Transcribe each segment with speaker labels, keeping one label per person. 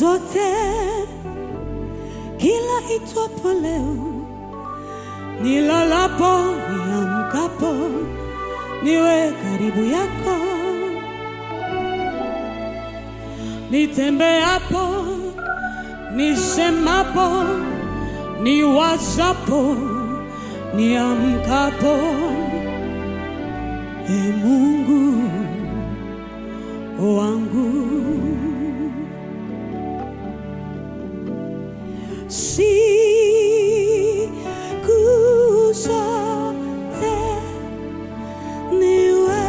Speaker 1: zote, kila itwapo leo, nilalapo, niamkapo, niwe karibu yako, nitembeapo, nisemapo, niwazapo, niamkapo, e Mungu wangu. Siku zote niwe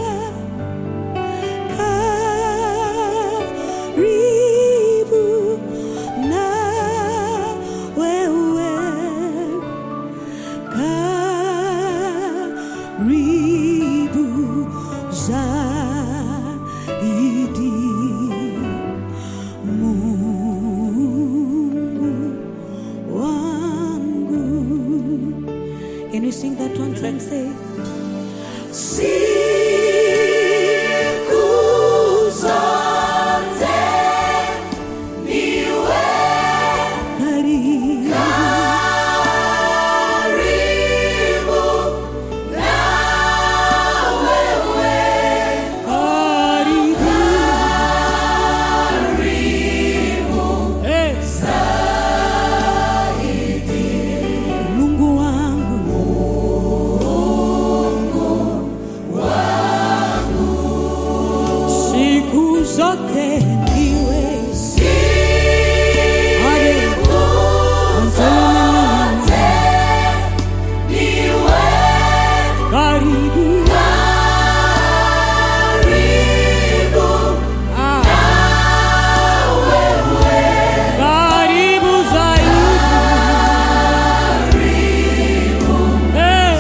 Speaker 1: karibu na wewe, karibu zaidi. Mungu wangu. Can you sing that one time? Say, siku zote niwe karibu karibu Hey. Mungu wangu siku zote ndiwe Ale. karibu Ah. karibu zaidi Eh.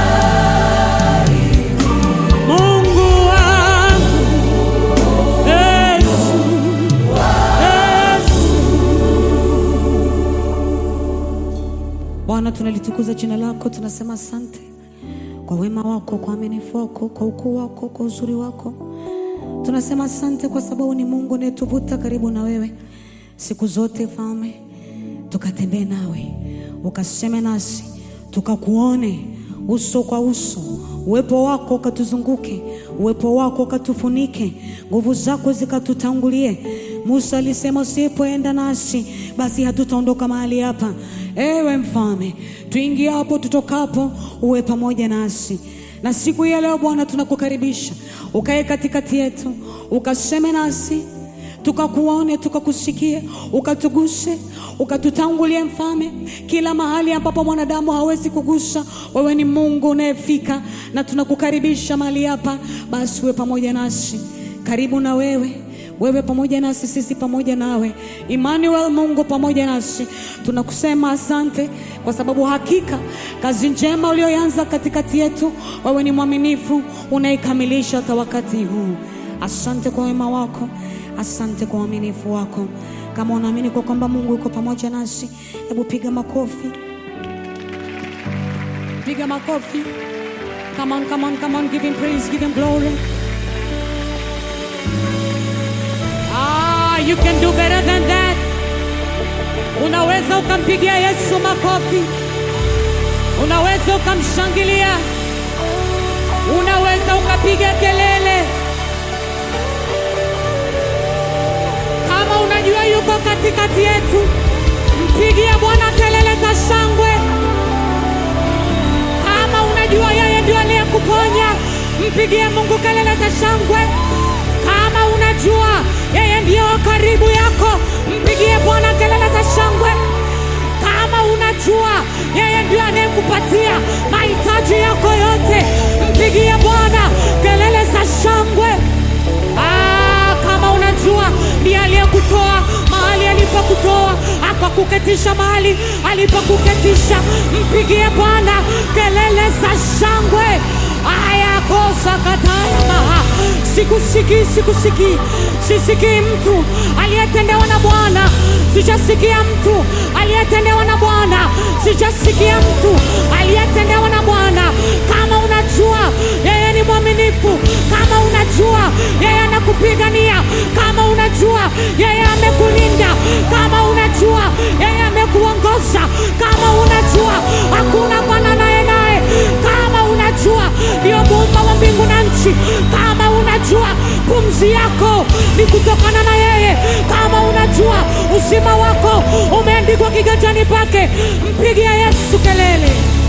Speaker 1: Mungu wangu Yesu Yesu Bwana tunalitukuza jina lako tunasema asante kwa wema wako kwa uaminifu wako kwa ukuu wako kwa uzuri wako tunasema asante kwa sababu ni Mungu unayetuvuta karibu na wewe siku zote Mfalme, tukatembee nawe, ukaseme nasi, tukakuone uso kwa uso, uwepo wako ukatuzunguke, uwepo wako ukatufunike, nguvu zako zikatutangulie. Musa alisema usipoenda nasi, basi hatutaondoka mahali hapa. Ewe Mfalme, tuingiapo tutokapo, uwe pamoja nasi na siku hii ya leo Bwana, tunakukaribisha ukae katikati yetu, ukaseme nasi tukakuone, tukakusikie, ukatuguse, ukatutangulie Mfalme, kila mahali ambapo mwanadamu hawezi kugusa, wewe ni Mungu unayefika, na tunakukaribisha mahali hapa. Basi uwe pamoja nasi, karibu na wewe wewe pamoja nasi, sisi pamoja nawe. Emmanuel, Mungu pamoja nasi. Tunakusema asante kwa sababu hakika kazi njema uliyoanza katikati yetu, wewe ni mwaminifu, unaikamilisha hata wakati huu. Asante kwa wema wako, asante kwa uaminifu wako. Kama unaamini kwa kwamba Mungu yuko pamoja nasi, hebu piga makofi, piga makofi. Come on, come on, come on, give him praise, give him glory. Ah, you can do better than that. Unaweza ukampigia Yesu makofi, unaweza ukamshangilia, unaweza ukapiga kelele. Kama unajua yuko katikati yetu, mpigie Bwana kelele za shangwe. Kama unajua yeye ndio aliyekuponya, mpigie Mungu kelele za shangwe. Kama unajua yeye ndiyo wa karibu yako, mpigie Bwana kelele za shangwe. Kama unajua yeye ndiyo anayekupatia mahitaji yako yote, mpigie Bwana kelele za shangwe. Ah, kama unajua ndiye aliyekutoa mahali alipokutoa akakuketisha mahali alipokuketisha, mpigie Bwana kelele za shangwe. Aya kosa kataya maha, sikusikii, sikusikii, sisikii mtu aliyetendewa na Bwana, sijasikia mtu aliyetendewa na Bwana, sijasikia mtu aliyetendewa na Bwana. Kama unajua yeye ni mwaminifu, kama unajua yeye anakupigania, kama unajua yeye amekulinda, kiganjani pake, mpigia Yesu kelele.